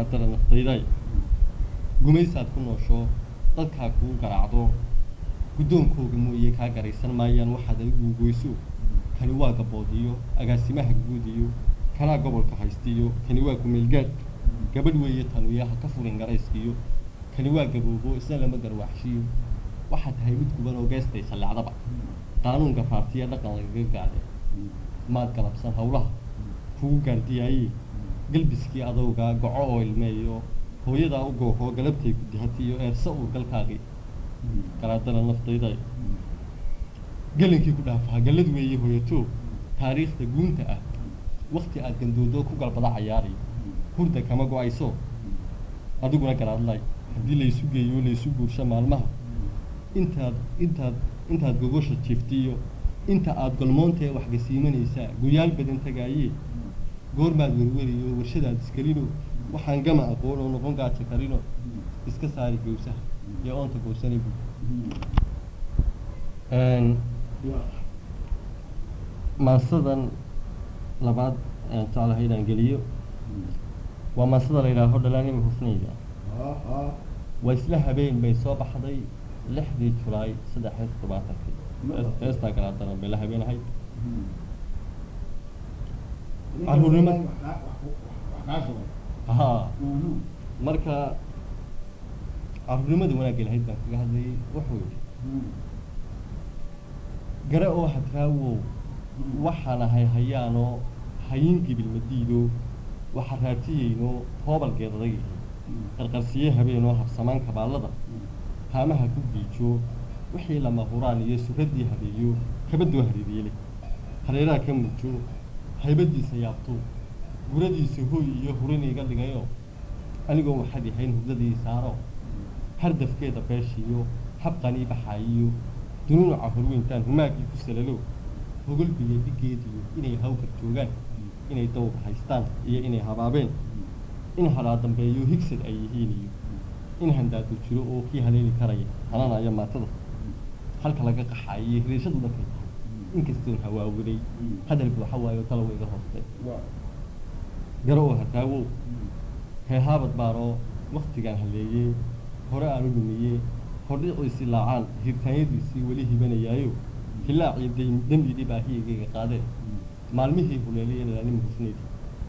garaadara naftayday gumaysaad ku noosho dadkaa kuu garaacdo guddoonkooga mooye kaa garaysan maayaan waxaad adigu goyso kani waa gaboodiyo agaasimaha guud iyo kanaa gobolka haystiyo kani waa kumeelgaad gabadh weeye tanuya ha ka furin garayskiyo kani waa gaboobo isna lama garwaaxshiyo waxaa tahay mid guban oo geestay sallacdaba qaanuunka faartiya dhaqan lagaga gaade maad galabsan howlaha kugu gaardiyaaye galbiskii adowgaa goco oo ilmeeyo hooyadaa u goohoo galabtay ku dihatiyo eersa uur galkaagii garaadana naftayda gelinkii ku dhaafaha gallad weeye hooyato taariikhda guunta ah wakti aad gandoodo ku galbada cayaari hurda kama go-ayso adiguna garaadlay haddii laysu geeyo laysu guursho maalmaha intaad intaad intaad gogosha jiiftiyo inta aad golmoontae waxgasiimanaysaa goyaal badan tagaaye goormaad werweriyo warshadaad iskelino waxaan gama aqoon oo noqon gaaja karino iska saari gowsaha iyo oonta goosani bu maasadan labaad aan jeclahay inaan geliyo waa maasada la yidhaaho dhalaanima hufnayda waa isla habeen bay soo baxday lixdii julaay saddex iyo toddobaatankii heestaa garaadana bay la habeen ahayd caruurnimo haa marka caruurnimada wanaagga lahayd baan kaga hadlayay wuxuu yidhi gare oo hadraawow waxaan ahay hayaanoo hayin gibil madiido waxa raatiyeyno hoobalgeed adag yihi qarqarsiye habeenoo habsamaan kabaallada haamaha ku giijo wixii lama huraan iyo suraddii habeeyo kabadoo hariiryele hareeraha ka mujo haybadiisa yaabto guradiisa hooy iyo hurin iga dhigayo anigoo waxaad yahayn hurdadii saaro hardafkeeda beeshiyo habqanii baxaayiyo dunuunuca horweyntaan humaagii ku salalo hogolbiya dhigeediyo inay hawgar joogaan inay dawr haystaan iyo inay habaabeen in halaa dambeeyo higsad ay yihiin iyo in handaadu jiro oo kii haleeli karaya hananaya maatada halka laga qaxaayiyo hiriishadu dhankay tahay inkastoon hawaawiday hadalku waxa waayo talow iga hoostay garo oo hataawow heehaabad baanoo waktigaan haleeyey hore aan u lumiyey hordhiciisii laacaan hirtaanyadiisii weli hibanayaayo hilaaciyo dayn dembi dhibaahiyagayga qaadeen maalmihii huleelaya dhalaanima hufnayda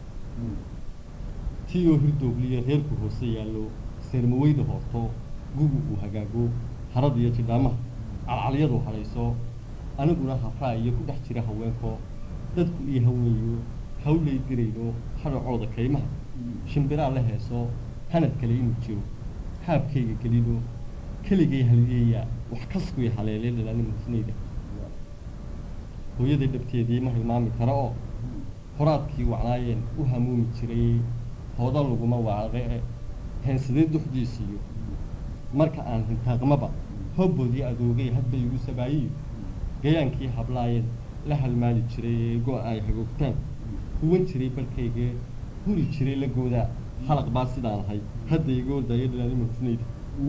tiyoo hirdoogliya reerku hoose yaallo seermaweyda hoorto gugu uu hagaago harad iyo jidhaamaha calcalyadu hadhayso aniguna hafraa iyo ku dhex jira haweenko dadku iyo haweenyo hawlay dirayno hadhacooda kaymaha shimbiraa la heeso hanad kale inuu jiro haabkayga gelino keligay haliyeeyaa wax kaskuy haleelay dhalaanima hufnayda hooyaday dhabteedii ma hilmaami karo oo horaadkii wacnaayeen u hamuumi jiray hoodan laguma waaqe heensadee duxdiisiiyo marka aan hintaaqmaba hobboodii adoogay hadbay igu sabaayiyo gayaankii hablaayeen la halmaali jiray ee go- ay hagoogtaan huwan jiray balkaygee huri jiray la goodaa halaq baa sidaan ahay hadda iga ordaayo dhalaanima hufnayda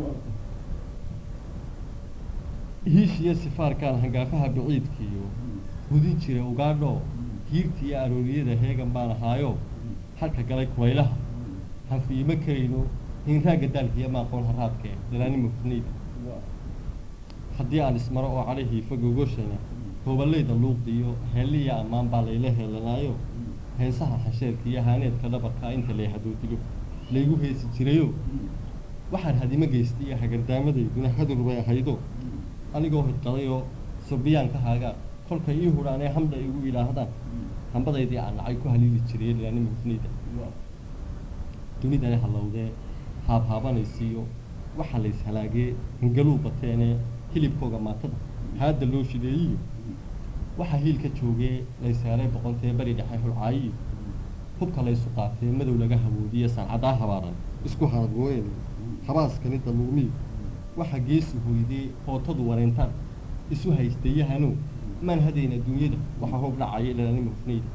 hiishiyo sifaarkaan hangaafaha baciidkiiyo hudin jira ugaadho hiirta iyo arooriyada heegan baan ahaayo halka galay kulaylaha hanfiimo karayno hinraagga daalkiiyo maaqoon haraadkee dhalaanima hufnayda haddii aan ismaro oo cadhahiifa gogoshana hooballayda luuqdiyo heelliya ammaan baa layla heelanaayo heesaha xasheerka iyo haaneedka dhabarkaa inta lay hadoodilo laygu heesi jirayo waxaan hadimo geystay iyo hagardaamadayduna hadur bay ahaydo anigoo hidqadayoo surbiyaanka haagaa kolkay ii hudhaanee hamda igu idhaahdaan hambadaydii aan nacay ku haliili jiray dhalaanima hufnayda dunidani hallowdee haabhaabanaysiiyo waxaa lays halaagee hingaluu bateenee hilibkooga maatada haadda loo shideeyiyo waxaa hiilka joogee laysaaray boqontee bari dhexe hulcaayiyo hubka laysu qaatee madow laga hawoodiye sancaddaa habaaran isku haadgooyen habaaskani daluumiyo waxaa geesi hoydee hootadu wareyntaan isu haystaeyahanow maan hadayn adduunyada waxaa hoob dhacaya dhalaanima hufnayda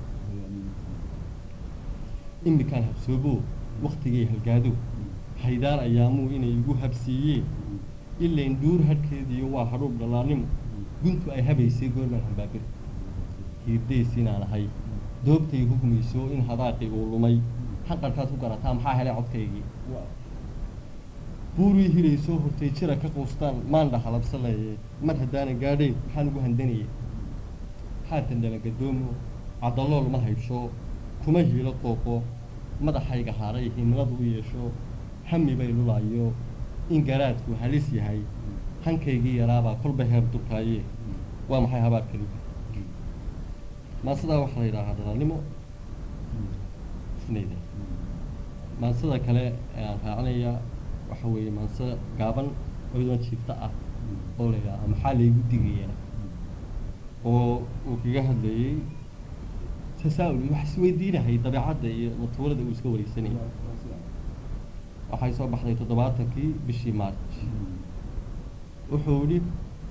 imikaan habsooboo waktigay halgaado haydaar ayaamuu inay igu habsiiyeen ilayn dhuur hadhkeediyo waa hadhuub dhalaannimo guntu ay habaysay goormaan hambaabir hiirdays inaan ahay doobtay hugmayso in hadaaqi uu lumay hanqarkaad ku garataa maxaa helay codkaygii buurii hilaysoo hortay jira ka quustaan maandha halabsaleeye mar haddaanan gaadhayn maxaan ugu handanayay haatan dhalangadoomo cadalool ma haybsho kuma hiilo qooqo madaxayga haaray himiladu u yeesho hami bay lulaayo in garaadku halis yahay hankaygii yaraabaa kolba heer durkaaye waa maxay habaarkani maansadaa waxaa la yidhaahaa dhalaalnimo isnayda maansada kale ee aan raacinaya waxa weeye maanse gaaban oydon jiifta ah oo la yidhaaha maxaa laygu digayaa oo uu kaga hadlayey tasaa-ul wax isweydiinahay dabeecadda iyo matuulada uu iska wareysanayay waxay soo baxday toddobaatankii bishii march wuxuu yidhi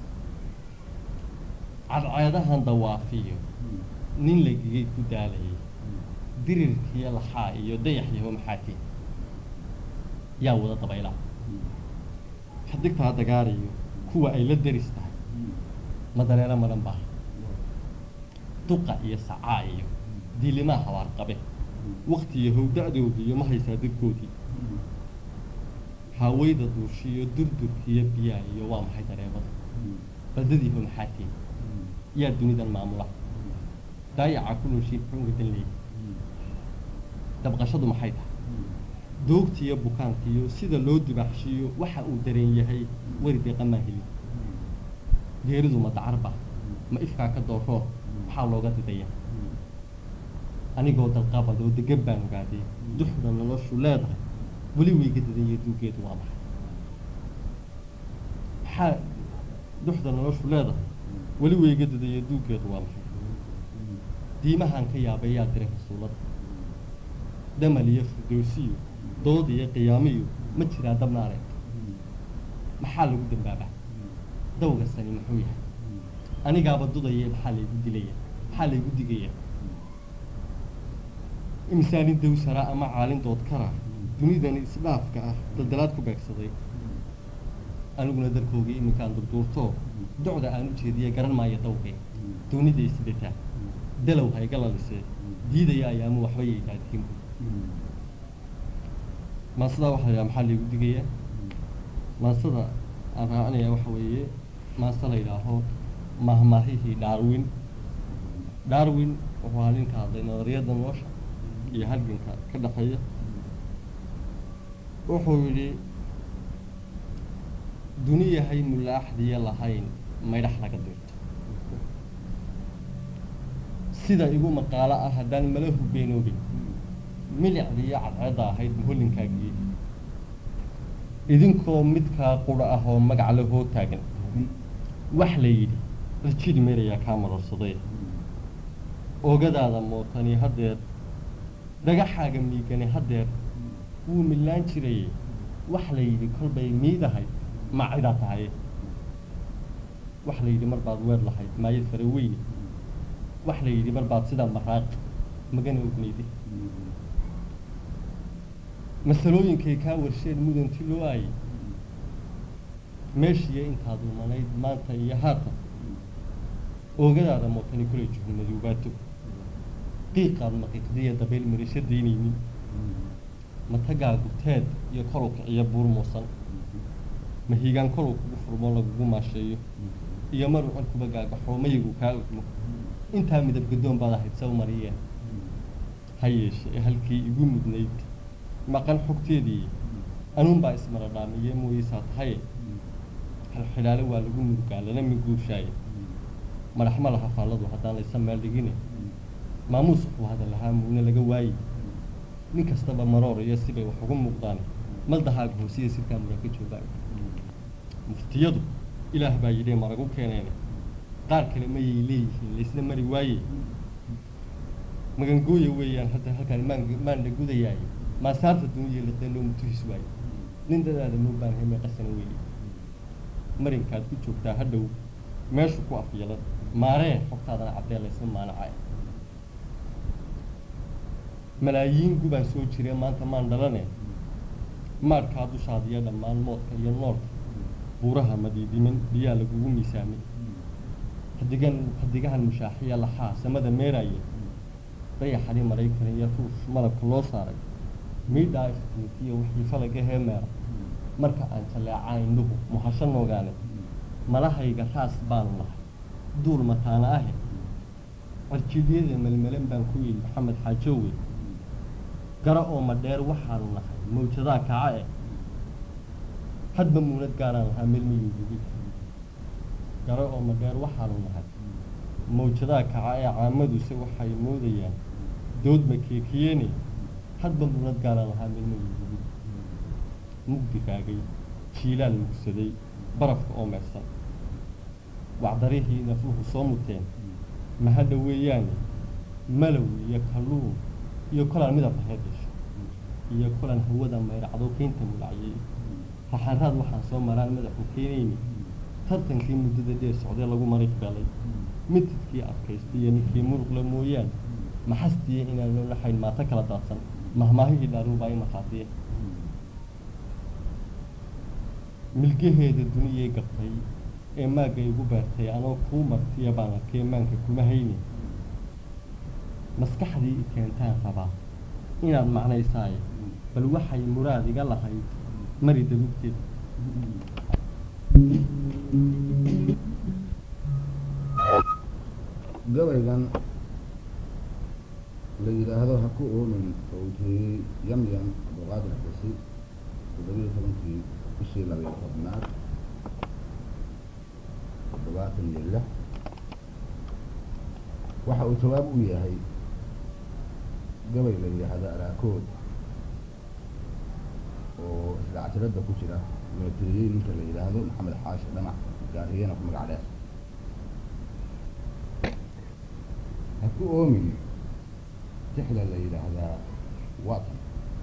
cadceedahan dawaafiyo nin lagigay ku daalayay dirirkiyo laxaa iyo dayaxyaho maxaatiin yaa wada dabayla xadigtaa dagaarayo kuwa ay la deris tahay madaleelo madan baa duqa iyo sacaa iyo diilimaa habaar qabe waktiyo howda-doodiiyo ma haysaa dadkoodii haaweyda duushiyo durdurkiyo biyaa iyo waa maxay dareebada badadiiho maxaatiin yaa dunidan maamula daayaca ku nooshiin muxuu uga dan leeyay dabqashadu maxay tahay doogtiiyo bukaankiiyo sida loo dibaaxshiiyo waxa uu dareen yahay weri deeqamaa helin geeridu ma dacarba ma ifkaa ka dooroo maxaa looga didaya anigoo dalqabad oo degan baan ogaadee duxda noloshu leedahay weli weyga didanya duugeedu waa maxay maxaa duxda noloshu leedahay weli weyga didanya duugeedu waa maxay diimahaan ka yaabay yaa diray rasuulada damal iyo firdowsiyo dood iyo qiyaamiyo ma jiraa dabna areegto maxaa lagu dambaabaa dawga sani muxuu yahay anigaaba dudaye maxaa laygu dilaya maxaa laygu digaya imsaanin dawsara ama caalin doodkara dunidani isdhaafka ah daldalaad ku beegsaday aniguna darkoogii iminkaan durduurto docda aan u jeediye garan maayo dawgay dooniday sidataa dalow hayga lalisee diidaya ayaamu waxba yaydaadiin maansadaa waxaa la yidhaha maxaa laygu digayaa maansada aan raacinaya waxa weeye maanse la yidhaaho mahmaahihii darwin darwin wuxuu ahaa ninka hadlay nadariyadda nolosha iyo halganka ka dhexeeya wuxuu yidhi duniyahay mulaaxdiya lahayn maydhax laga dirto sida igu maqaalo ah haddaan mala hubeenoobin milicdiiyo cadceedda ahayd muhollinkaagii idinkoo midkaa qura ah oo magac le hoo taagan wax la yidhi rajid meerayaa kaa marorsaday oogadaada mootani haddeer dhagaxaaga miigani haddeer wuu millaan jirayey wax la yidhi kolbay miidahay maacidaa tahay wax la yidhi mar baad weer lahayd maayad fara weyne wax la yidhi mar baad sidaa maraaq magana ognayde masalooyinkay kaa warsheen mudanti loo aayay meeshiiyo intaad umanayd maanta iyo haatan oogadaada mootani kulay juhmaduubaato qiiqaad maqiiqdiya dabayl marisho daynaynin matagaagu teed iyo kolow kiciyo buur muusan mahiigaan kolow kugu furmo lagugu maasheeyo iyo maruu cirkuba gaagaxoo mayigu kaa ogmo intaa midab gadoon baad ahayd saw mariyeen ha yeeshe ee halkii igu mudnayd maqan xogteedii anuunbaa ismara dhaamiye mooyeysaa tahaye xilxidhaale waa lagu murugaa lana miguushaaye madaxma laha faalladu haddaan laysa meel dhigine maamuus wuxuu hadal lahaa muune laga waayey nin kastaba maroor iyo sibay wax ugu muuqdaan maldahaaga hoosiya sirkaa muran ka joogaan muftiyadu ilaah baa yidhi maragu keeneene qaar kale mayay leeyihiin laysna mari waaye magangooya weeyaan hadda halkaan maan maandha gudayaay maasaarta duniya liqeen loo mutuhis waaye nin dadaada moo baan heme qasana weeye marinkaad ku joogtaa hadhow meeshu ku afyelan maaree xogtaadana caddee laysma maanacay malaayiin gubaan soo jire maanta maan dhalane maadhkaa dushaadiya dhammaan moodka iyo noolka buuraha madiidiman biyaa lagugu miisaamay hadigan hadigahan mushaaxiya laxaa samada meeraaya dayaxadii maraykan iyo ruush malabka loo saaray miidhaa iftiinkiyo wixii falaga heemeera marka aan jaleecaa indhuhu muhasho noogaane malahayga raas baanu nahay duul mataana ahe cirjiidyada melmelan baan ku yidhi maxamed xaajoowe gara oo madheer waxaanu nahay mawjadaa kaca eh hadba muunad gaaraan lahaa meelmayuugubi gara oo madheer waxaanu nahay mawjadaa kaca ee caamaduse waxay moodayaan dood makeekiyeene hadba muunad gaaraan lahaa meelmayuugubi mugdi raagay jiilaal mugsaday barafka oo meersan wacdarihii nafluhu soo muteen mahadha weeyaane malow iyo kalluun iyo kolaan midab laheed hesho iyo kolaan hawada mayracdo keynta mulacyay raxanraad waxaan soo maraan madaxu keenayni tartankii muddada dheer socdee lagu mariq galay mitidkii adkaystay iyo ninkii muruqla mooyaan maxastiya inaan loo laxayn maato kala daadsan mahmaahihii dhaaruubaa i markhaatiye milgaheeda duniyay gabtay ee maagga igu beertay anoo kuu martiya baan arkee maanka kuma hayne maskaxdii i keentaan rabaa inaad macnaysaaye bal waxay muraad iga lahayd mari dabugteed gabaygan la yidhaahdo ha ku oomin oo uu jeeyey yamyam abdulqaadir xasi toddobiyo tobankii bishii labayo tobnaad toddobaatan iyo lix waxa uu jawaab u yahay gabay la yidhaahdo araakood oo isdhactiradda ku jira la tiriyey ninka la yidhaahdo maxamed xaashi dhamac gaariyana ku magac dheer ha ku oomin tixla la yidhaahdaa watan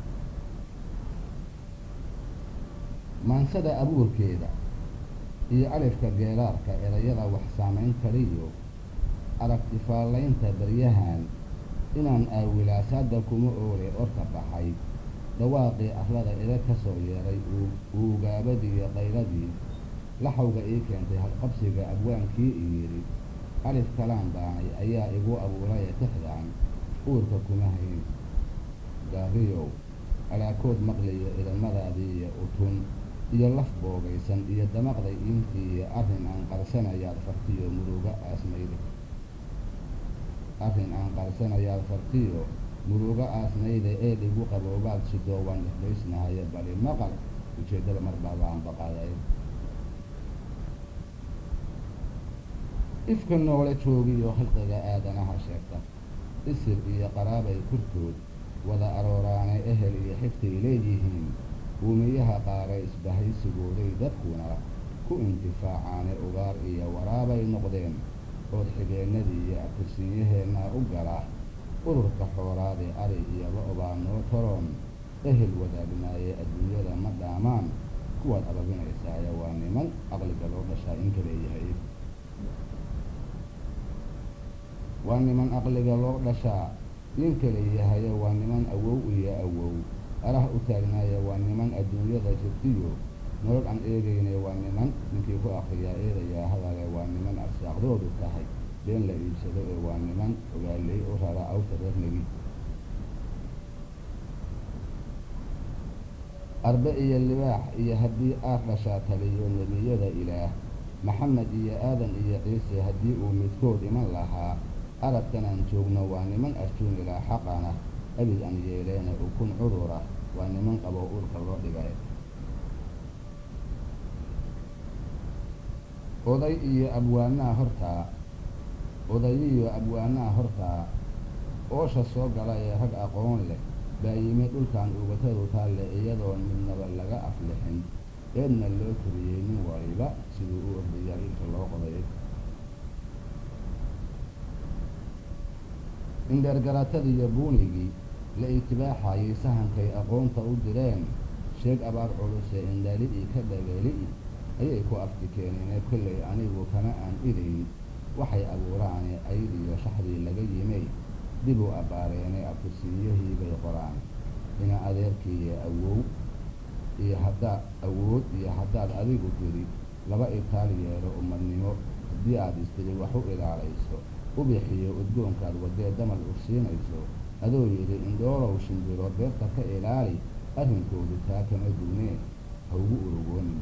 maansada abuurkeeda iyo alifka geelaarka erayada wax saamayn kaliyo aragti faallaynta baryahan inaan aawilaasaadda kuma oole orka baxay dhawaaqii arlada ida ka soo yeeray uugaabadiiyo qayladii laxawga ii keentay halqabsiga abwaankii i yidhi alif kalaan baanay ayaa igu abuuraya tixdan uurka kuma hayn gaariyow alaakood maqliyo idamadaadii iyo utun iyo laf boogaysan iyo damaqday intii iyo arrin aan qarsanayaad fartiyo muruga aasnayde arrin aan qarsanayaad fartiyo muruga aasnayde ee dhigu qaboobaad sidoo waan isbaysnahaye bali maqal ujeeddada mar baabaan baqaday ifka noole joogiyo halqiga aadanaha sheegta isir iyo qaraabay kurtood wada arooraane ehel iyo xiftay leeyihiin uumiyaha qaara isbahaysigooday dadkuna ku intifaacaane ugaar iyo waraabay noqdeen ood xigeennadii iyo abtirsiinyaheennaa u gala ururka xoolaadee ari iyo lo-baa noo toroon ehel wadaagnaaye adduunyada ma dhaamaan kuwaad ababinaysaaye waa niman aqliga loo dhashaa inka leeyahay waa niman aqliga loo dhashaa ninka leeyahaye waa niman awow iyo awow alah u taagnaaya waa niman adduunyada jirtiyo nolol aan eegayne waa niman ninkii ku akriyaa eedayaa hadale waa niman arsaaqdoodu tahay been la iibsado ee waa niman ogaaley u rara awta reernegi arbe iyo libaax iyo haddii aad dhashaa taliyo nebiyada ilaah maxamed iyo aadan iyo ciise haddii uu midkood iman lahaa arabkan aan joogno waa niman arjuun ilaa xaqana abid aan yeeleene ukun cudura waa niman qabo urka loo dhigay oday iyo abwaanaha hortaa odayiyo abwaanaha hortaa oosha soo gala ee rag aqoon leh baa yimi dhulkan ugatadu taalle iyadoon midnaba laga aflixin eedna loo turiyey nin waliba siduu u ordayaa ilka loo qoday indheergaratadiiyo buunigii la itibaaxayay sahankay aqoonta u direen sheeg abaar culuse indhali-i ka dhageli-i ayay ku afti keeneene kollay anigu kama aan idayn waxay abuuraane aydiyo shaxdii laga yimay dib u abbaareene abtirsiinyahii bay qoraan ina adeerkiiyo awow iyo haddaad awood iyo haddaad adigu tiri laba itaal yeelo umadnimo haddii aad istiri wax u ilaalayso ubixiyo udgoonkaad wadee damal ursiinayso adoo yidhi indhoolow shimbiro beerta ka ilaali arrinkoodu taa kama duwnee ha ugu urugoonin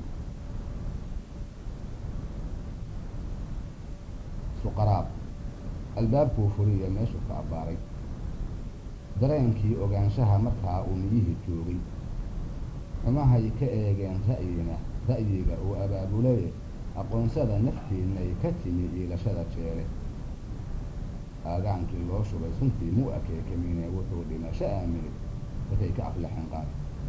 suqaraab albaabkuu furiya meeshuu ka abbaaray dareenkii ogaanshaha markaa uu miyihii joogay xumahay ka eegeen ra'yina ra'yiga uu abaabuleye aqoonsada naftiinnay ka timi iilashada jeele aagaankii loo shubay suntii mu akeekamine wuxuu dhimasho aaminay markay ka aflaxeen qaad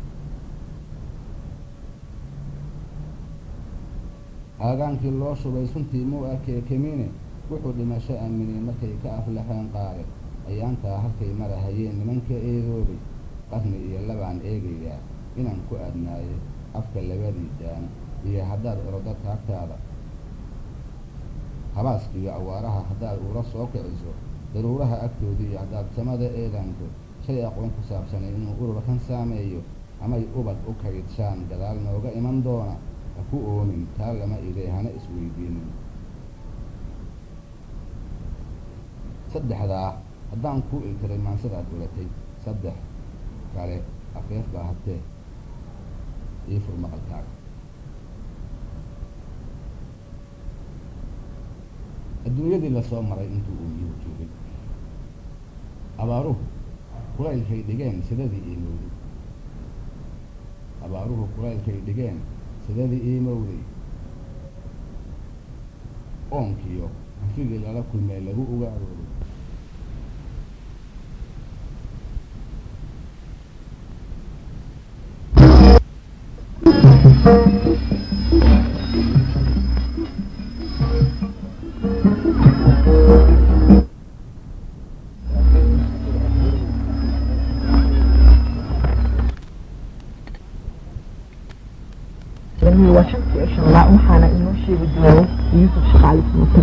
aagaankii loo shubay suntii mu akeekamine wuxuu dhimasho aaminay markay ka aflaxeen qaade ayaantaa halkay marahayeen nimanka eedoobay qarni iyo labaan eegayaa inaan ku adnaayo afka labadii daan iyo haddaad orodo taagtaada habaaskiiyo awaaraha haddaad uula soo kiciso daruuraha agtoodii iyo haddaad samada eedaanto shay aqoon ku saabsanay inuu ururkan saameeyo amay ubad u kaydshaan gadaal nooga iman doona ha ku oomin taa lama idee hana isweydiinin saddexdaa haddaan kuu iltiray maansidaad ulatay saddex kale afeef baa habtee ii fur maqalkaaga adduunyadii lasoo maray intuu uu miyuhu joogay abaaruhu kulaylkay dhigeen sidadii iimowday abaaruhu kulaylkay dhigeen sidadii iimowday oonkiyo hanfigii lala kulmee lagu ugaarooday cilmihi waa shantii iyo shan laa waxaana inoo sheegi doona yuusuf shaqaali samato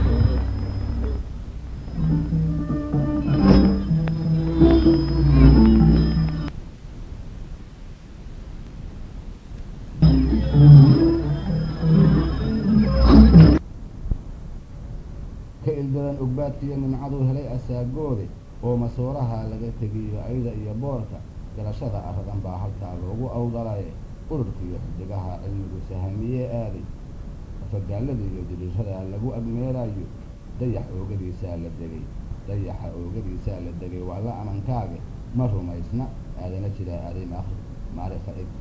ka ildadan ogbaadkiiyo nimcaduu helay asaagoode oo masooraha laga tegiyo ayda iyo boorka garashada arradan baa halkaa loogu awdalaye ururkiiyo xidigaha cilmigu sahamiyee aaday afagaalada iyo diriirada lagu agmeerayo dayax oogadiisaa la degay dayaxa oogadiisaa la degay waa la amankaage ma rumaysna aadana jiraa aaday maakri maarifa eg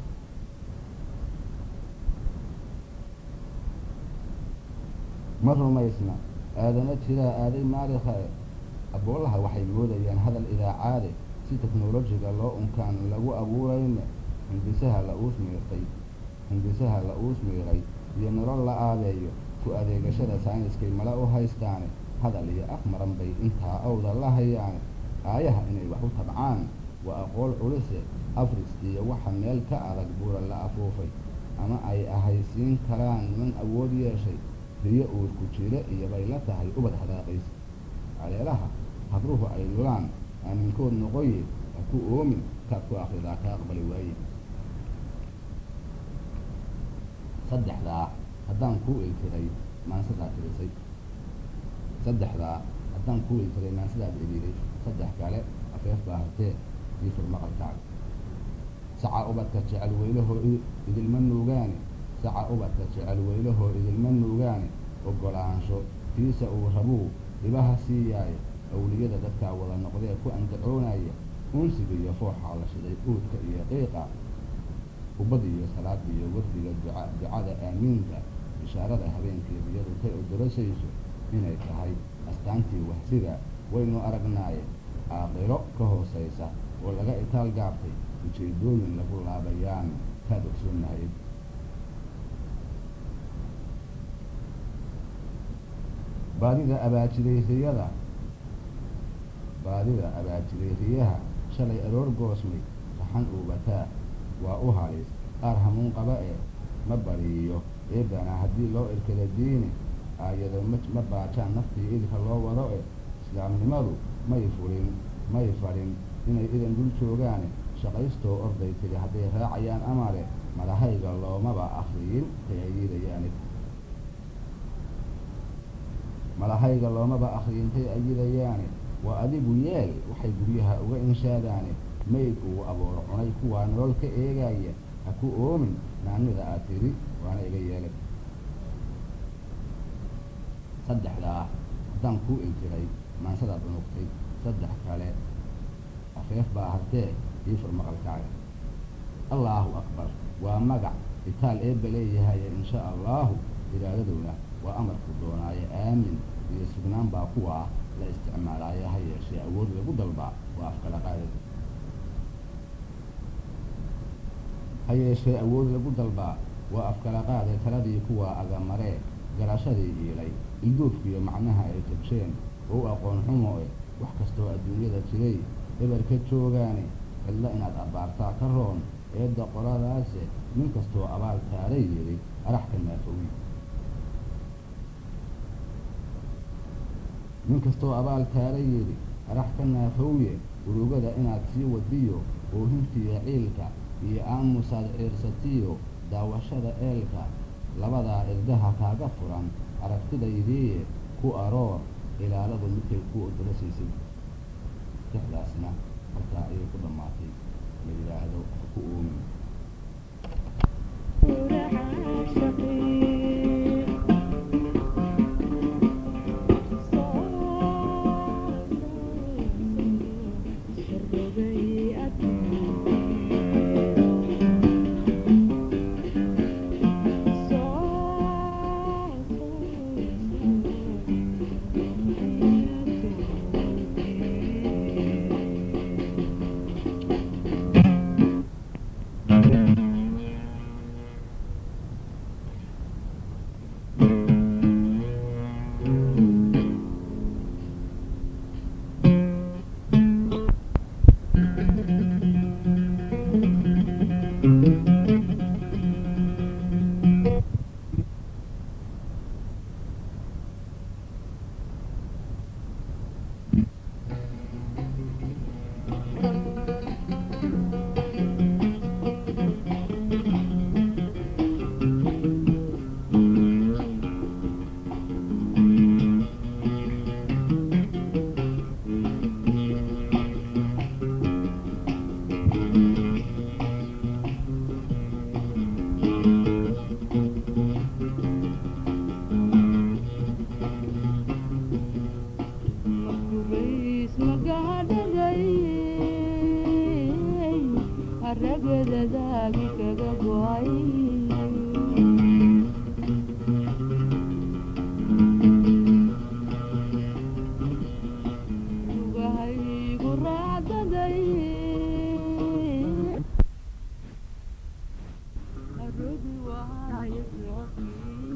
ma rumaysna aadana jiraa aaday maarikha e aboolaha waxay moodayaan hadal idaacaade si teknolojiga loo unkaan lagu abuurayne hindisaha la uus miirtay hindisaha la uus miiray iyo nolol la aabeeyo ku adeegashada sayniskay mala u haystaane hadal iyo af maran bay intaa awda la hayaane aayaha inay wax u tabcaan waa aqool culise afris iyo waxa meel ka adag buura la afuufay ama ay ahaysiin karaan niman awood yeeshay riyo uurku jire iyo bay la tahay ubad hadaaqiis caleelaha habruhu ay lulaan aaminkood noqoye ha ku oomin kaad ku akridaa ka aqbali waaye saddexdaa haddaan kuu iltiray maansidaad tirisay saddexdaa haddaan kuu iltiray maansidaad eliiday saddex kale afeef baa hartee ii fur maqalkaaga saca ubadka jecel weylahoo idilma nuugaane saca ubadka jecel weylahoo idilma nuugaane oggolaansho tiisa uu rabuu dhibaha siiyaaye awliyada dadkaa wada noqdee ku andacoonaya unsiga iyo fooxaa la shiday uudka iyo qiiqa ubad iyo salaad iyo wafdiga duca ducada aamiinka bishaarada habeenkii riyadu kay udurasayso inay tahay astaantii wahsiga waynu aragnaaye aaqiro ka hoosaysa oo laga itaal gaabtay ujeedooyin lagu laabayaan kaad ogsoonahayd baadida abaajidayriyada baadida abaajidayriyaha shalay aroor goosmay raxan uubataa waa u halis qaar hamuun qaba ee ma bariiyo eebana haddii loo irkada diini aayado ma ma baajaan naftii idinka loo wado e islaamnimadu may fulin may fadhin inay idan dul joogaane shaqaystoo orday tiri hadday raacayaan amare madahayga loomaba akriyin kay ayidayaane malahayga loomaba akhriyintay ayidayaane waa adigu yeel waxay guryaha uga inshaadaane mayd uu abooro cunay kuwaa nolol ka eegaya ha ku oomin naanida aad tidhi waana iga yeelay saddexdaa haddaan kuu iltiray maansadaad unugtay saddex kale afeef baa hartee ii fur maqalkaaga allaahu akbar waa magac itaal eebba leeyahaye insha allaahu iraadadowna waa amarku doonaaye aamin iyo sugnaan baa kuwaa la isticmaalaaye ha yeeshee awood lagu dalbaa waa afkala qaadada ha yeeshee awood lagu dalbaa waa afkala qaade taladii kuwaa agamaree garashadii iilay ilduufkiiyo macnaha ay jabsheen oo u aqoon xumo e wax kastoo adduunyada jiray eber ka joogaane cidlo inaad abbaartaa ka roon eedda qoladaase nin kastoo abaal taaray yidhi arax ka naafowi nin kastoo abaal taaray yidhi arax ka naafowye urugada inaad sii wadiyo oohintiya ciilka iyo aamusaad ciirsatiyo daawashada eelka labadaa irdaha kaaga furan aragtidaydiiye ku aroor ilaaladu midkay ku odorasaysid tixdaasna halkaa ayay ku dhammaatay la yidhaahdo ha ku oomin ragadadaagi kaga go'ay lugahaygu raacdaday arodi waayo socodkii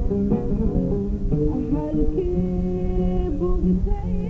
halkii bugtay